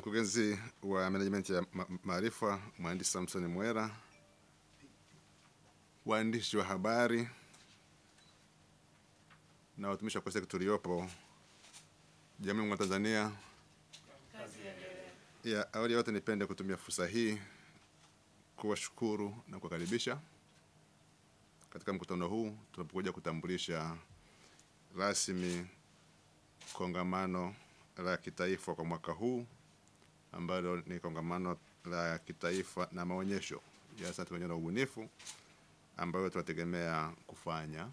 Mkurugenzi wa management ya ma- maarifa mhandisi Samson Mwera, waandishi wa habari na watumishi wa sekta tuliopo Jamhuri ya Muungano wa Tanzania. Ya awali ya yote, nipende kutumia fursa hii kuwashukuru na kuwakaribisha katika mkutano huu tunapokuja kutambulisha rasmi kongamano la kitaifa kwa mwaka huu ambalo ni kongamano la kitaifa na maonyesho ya sayansi pamoja na ubunifu ambayo tunategemea kufanya,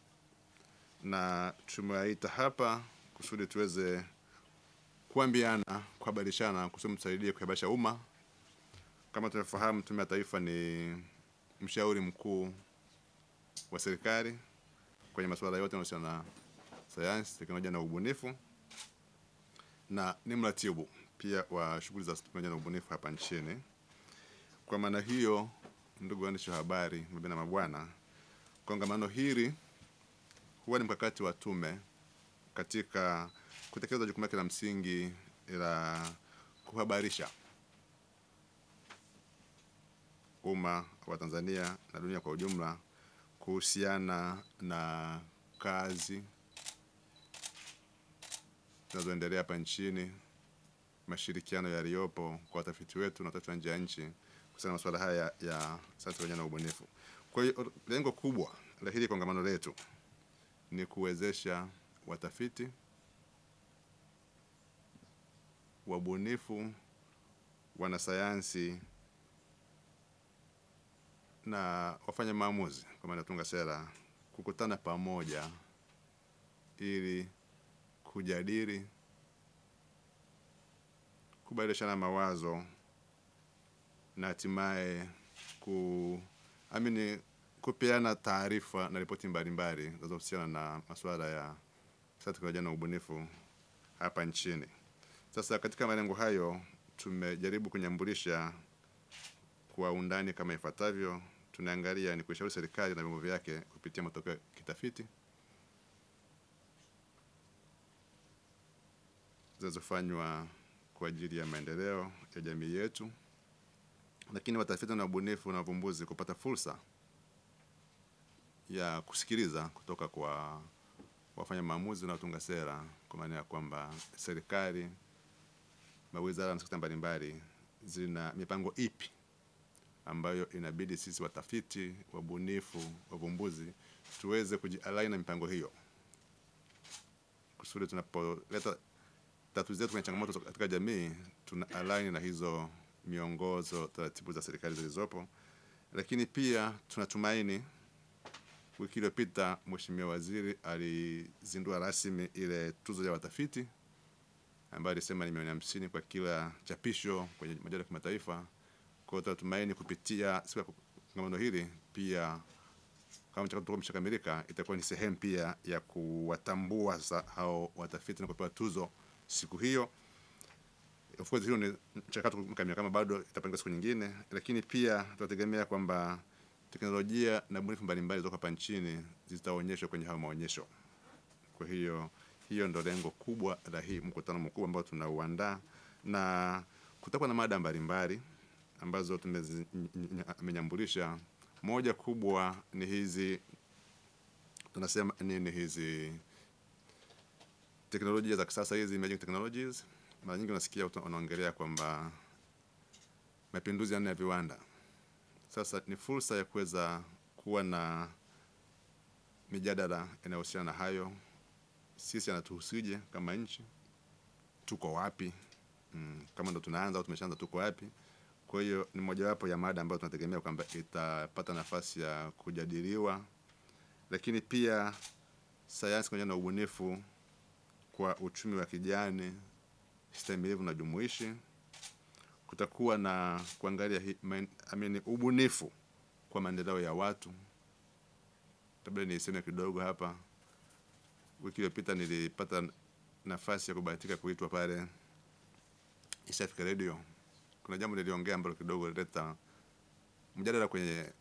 na tumewaita hapa kusudi tuweze kuambiana, kuhabarishana, kusudi mtusaidie kuhabarisha umma. Kama tunavyofahamu, Tume ya Taifa ni mshauri mkuu wa serikali kwenye masuala yote yanayohusiana na sayansi, teknolojia na ubunifu na ni mratibu pia wa shughuli za teknolojia na ubunifu hapa nchini. Kwa maana hiyo, ndugu waandishi wa habari, mabibi na mabwana, kongamano hili huwa ni mkakati wa tume katika kutekeleza jukumu lake la msingi la kuhabarisha umma wa Tanzania na dunia kwa ujumla kuhusiana na kazi zinazoendelea hapa nchini, mashirikiano yaliyopo kwa watafiti wetu na watafiti wa nje ya nchi kuhusiana na masuala haya ya sayansi pamoja na ubunifu. Kwa hiyo lengo kubwa la hili kongamano letu ni kuwezesha watafiti, wabunifu, wanasayansi na wafanya maamuzi kwa maana tunga sera kukutana pamoja ili kujadili, kubadilishana mawazo na hatimaye ku amini kupeana taarifa na ripoti mbalimbali zinazohusiana na masuala ya sayansi, teknolojia na ubunifu hapa nchini. Sasa katika malengo hayo tumejaribu kunyambulisha kwa undani kama ifuatavyo. Tunaangalia ni kuishauri serikali na vyombo vyake kupitia matokeo ya kitafiti zinazofanywa kwa ajili ya maendeleo ya jamii yetu, lakini watafiti na wabunifu na wavumbuzi kupata fursa ya kusikiliza kutoka kwa wafanya maamuzi na watunga sera, kwa maana ya kwamba serikali, mawizara na sekta mbalimbali zina mipango ipi ambayo inabidi sisi watafiti, wabunifu, wavumbuzi tuweze kujialai na mipango hiyo kusudi tunapoleta tatu zetu kwenye changamoto katika jamii tuna align na hizo miongozo, taratibu za serikali zilizopo. Lakini pia tunatumaini, wiki iliyopita Mheshimiwa Waziri alizindua rasmi ile tuzo ya watafiti ambayo alisema ni milioni hamsini kwa kila chapisho kwenye majarida ya kimataifa. Kwa hiyo tunatumaini kupitia siku ya kongamano hili pia kama mchakato utakuwa umeshakamilika, itakuwa ni sehemu pia ya kuwatambua sasa hao watafiti na kupewa tuzo siku hiyo. Of course hiyo ni mchakato mkamili, kama bado itapangwa siku nyingine, lakini pia tunategemea kwamba teknolojia na bunifu mbalimbali zilizo hapa nchini zitaonyeshwa kwenye hayo maonyesho. Kwa hiyo hiyo ndo lengo kubwa la hii mkutano mkubwa ambao tunauandaa, na kutakuwa na mada mbalimbali ambazo tumenyambulisha. Moja kubwa ni hizi tunasema nini hizi teknolojia za kisasa hizi emerging technologies. Mara nyingi unasikia wanaongelea kwamba mapinduzi ya nne ya viwanda. Sasa ni fursa ya kuweza kuwa na mijadala inayohusiana na hayo. Sisi anatuhusije kama nchi, tuko wapi? Mm, kama ndo tunaanza au tumeshaanza, tuko wapi? Kwa hiyo ni mojawapo ya mada ambayo tunategemea kwamba itapata nafasi ya kujadiliwa, lakini pia sayansi pamoja na ubunifu kwa uchumi wa kijani, stahimilivu na jumuishi. Kutakuwa na kuangalia hi, main, amini, ubunifu kwa maendeleo ya watu. Labda niseme kidogo hapa. Wiki iliyopita nilipata nafasi ya kubahatika kuitwa pale East Africa Radio. Kuna jambo niliongea ambalo kidogo lileta mjadala kwenye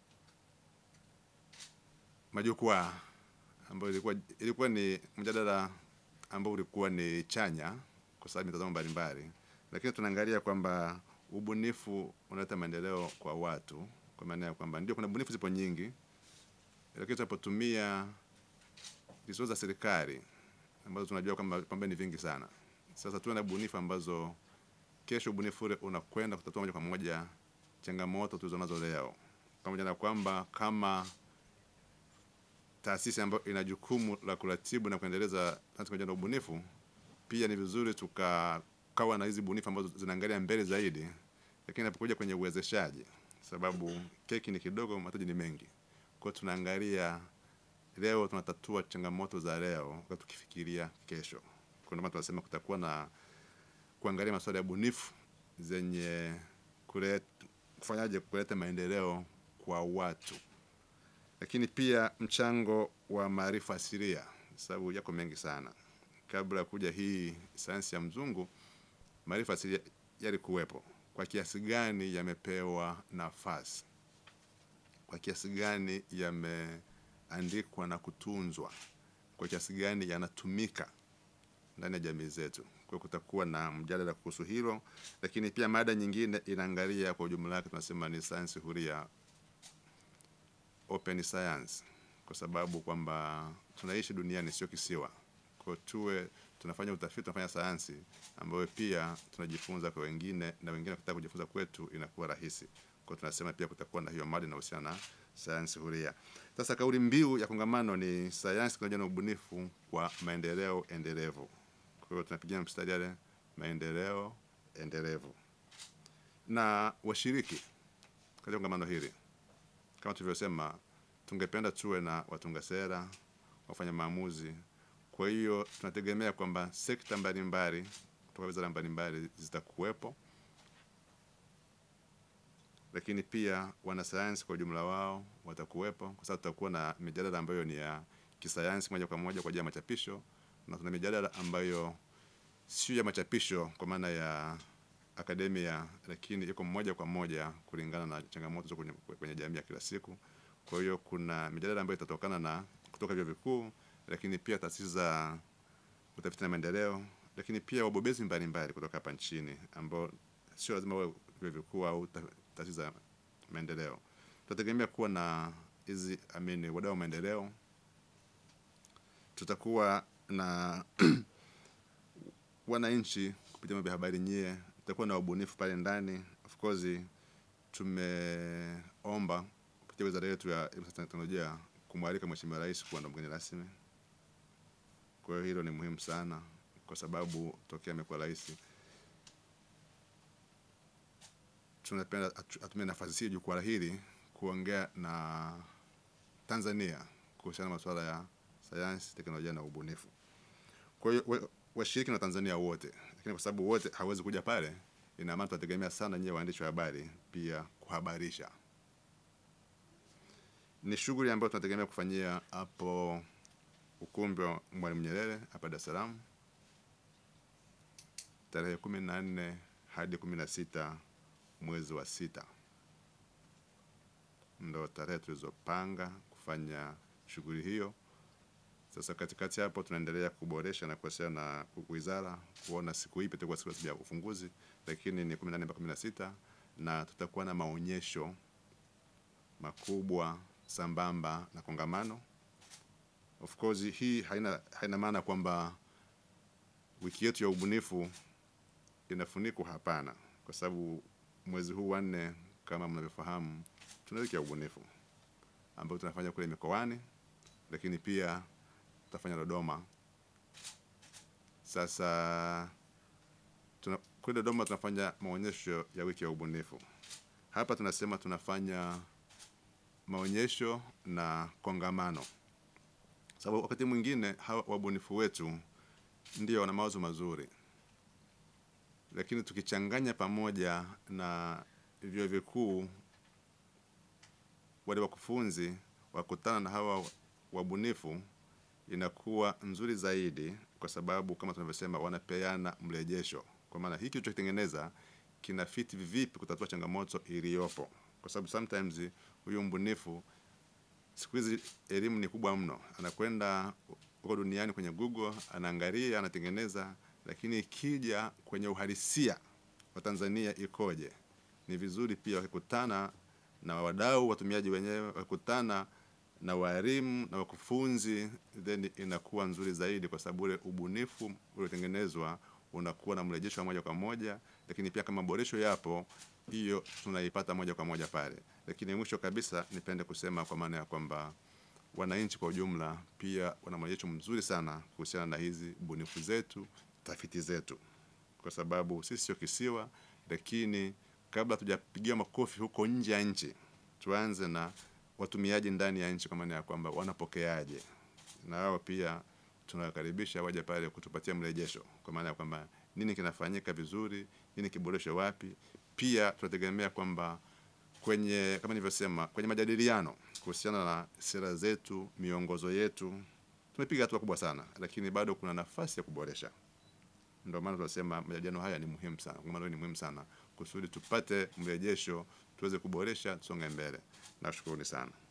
majukwaa ambayo ilikuwa ilikuwa ni mjadala ambao ulikuwa ni chanya kwa sababu mitazamo mbalimbali, lakini tunaangalia kwamba ubunifu unaleta maendeleo kwa watu, kwa maana ya kwamba ndio kuna bunifu zipo nyingi, lakini tunapotumia resources za serikali ambazo tunajua kwamba kwamba ni vingi sana. Sasa tuwe na bunifu ambazo kesho ubunifu ule unakwenda kutatua moja kwa moja changamoto tulizonazo leo, pamoja na kwamba kama taasisi ambayo ina jukumu la kuratibu na kuendeleza sayansi na ubunifu, pia ni vizuri tukakawa na hizi bunifu ambazo zinaangalia mbele zaidi, lakini inapokuja kwenye uwezeshaji, sababu keki ni kidogo, mataji ni mengi. Kwa hiyo tunaangalia leo, tunatatua changamoto za leo wakati tukifikiria kesho. Kwa ndio maana tunasema kutakuwa na kuangalia masuala ya bunifu zenye kuleta kufanyaje kuleta maendeleo kwa watu, lakini pia mchango wa maarifa asilia, sababu yako mengi sana. Kabla ya kuja hii sayansi ya mzungu, maarifa asilia yalikuwepo. Kwa kiasi gani yamepewa nafasi? Kwa kiasi gani yameandikwa na kutunzwa? Kwa kiasi gani yanatumika ndani ya jamii zetu? Kwa hiyo kutakuwa na mjadala kuhusu hilo, lakini pia mada nyingine inaangalia kwa ujumla wake, tunasema ni sayansi huria, open science, kwa sababu kwamba tunaishi duniani, sio kisiwa. Kwa hiyo tuwe tunafanya utafiti, tunafanya sayansi ambayo pia tunajifunza kwa wengine, na wengine wakitaka kujifunza kwetu inakuwa rahisi. Kwa hiyo tunasema pia kutakuwa na hiyo mada inahusiana na sayansi huria. Sasa kauli mbiu ya kongamano ni sayansi, teknolojia na ubunifu kwa maendeleo endelevu. Kwa hiyo tunapigia mstari yale maendeleo endelevu, na washiriki katika kongamano hili, kama tulivyosema, tungependa tuwe na watunga sera, wafanya maamuzi. Kwa hiyo tunategemea kwamba sekta mbalimbali kutoka wizara mbalimbali zitakuwepo, lakini pia wanasayansi kwa ujumla wao watakuwepo, kwa sababu tutakuwa na mijadala ambayo ni ya kisayansi moja kwa moja kwa ajili ya machapisho, na tuna mijadala ambayo sio ya machapisho kwa maana ya akademia, lakini iko moja kwa moja kulingana na changamoto za kwenye, kwenye jamii ya kila siku. Kwa hiyo kuna mijadala ambayo itatokana na kutoka vyuo vikuu, lakini pia taasisi za utafiti na maendeleo, lakini pia wabobezi mbalimbali kutoka hapa nchini ambao sio lazima wawe vyuo vikuu au ta- taasisi za maendeleo. Tutategemea kuwa na hizi amini wadau wa maendeleo, tutakuwa na wananchi kupitia vyombo vya habari nyie, tutakuwa na wabunifu pale ndani. Of course tumeomba kupitia wizara yetu ya elimu sayansi na teknolojia kumwalika Mheshimiwa Rais kuwa ndo mgeni rasmi. Kwa hiyo hilo ni muhimu sana, kwa sababu tokea amekuwa rais tunapenda atu- atumie nafasi hii, jukwaa hili kuongea na Tanzania kuhusiana na masuala ya sayansi, teknolojia na ubunifu. Kwa hiyo wa- washiriki na Tanzania wote, lakini kwa sababu wote hawezi kuja pale, ina maana tunategemea sana nyie waandishi wa habari pia kuhabarisha. Ni shughuli ambayo tunategemea kufanyia hapo ukumbi wa Mwalimu Nyerere hapa Dar es Salaam tarehe kumi na nne hadi kumi na sita mwezi wa sita ndo tarehe tulizopanga kufanya shughuli hiyo. Sasa katikati hapo tunaendelea kuboresha na kuwasiliana na wizara kuona siku ipi itakuwa siku rasmi ya ufunguzi, lakini ni 14 mpaka 16 na tutakuwa na maonyesho makubwa sambamba na kongamano. Of course hii haina, haina maana kwamba wiki yetu ya ubunifu inafunikwa, hapana, kwa sababu mwezi huu wa nne kama mnavyofahamu, tuna wiki ya ubunifu ambayo tunafanya kule mikoani, lakini pia tutafanya Dodoma. Sasa tuna, kule Dodoma tunafanya maonyesho ya wiki ya ubunifu. Hapa tunasema tunafanya maonyesho na kongamano, sababu wakati mwingine hawa wabunifu wetu ndio wana mawazo mazuri, lakini tukichanganya pamoja na vyuo vikuu, wale wakufunzi wakutana na hawa wabunifu, inakuwa nzuri zaidi, kwa sababu kama tunavyosema, wanapeana mrejesho, kwa maana hiki tulichokitengeneza kina fiti vipi kutatua changamoto iliyopo, kwa sababu sometimes huyu mbunifu, siku hizi elimu ni kubwa mno, anakwenda huko duniani kwenye Google, anaangalia, anatengeneza, lakini ikija kwenye uhalisia wa Tanzania ikoje. Ni vizuri pia wakikutana na wadau watumiaji wenyewe, wakikutana na walimu na wakufunzi, then inakuwa nzuri zaidi, kwa sababu ule ubunifu uliotengenezwa unakuwa na mrejesho wa moja kwa moja, lakini pia kama maboresho yapo, hiyo tunaipata moja kwa moja pale. Lakini mwisho kabisa, nipende kusema kwa maana ya kwamba wananchi kwa ujumla pia wana mrejesho mzuri sana kuhusiana na hizi bunifu zetu, tafiti zetu, kwa sababu sisi sio kisiwa, lakini kabla tujapigia makofi huko nje ya nchi, tuanze na watumiaji ndani ya nchi, kwa maana ya kwamba wanapokeaje, na wao pia tunawakaribisha waje pale kutupatia mrejesho, kwa maana ya kwamba nini kinafanyika vizuri, nini kiboreshe wapi. Pia tunategemea kwamba kwenye kama nilivyosema, kwenye majadiliano kuhusiana na sera zetu, miongozo yetu, tumepiga hatua kubwa sana, lakini bado kuna nafasi ya kuboresha. Ndio maana tunasema majadiliano haya ni muhimu sana, kongamano ni muhimu sana kusudi tupate mrejesho, tuweze kuboresha, tusonge mbele. Nashukuruni sana.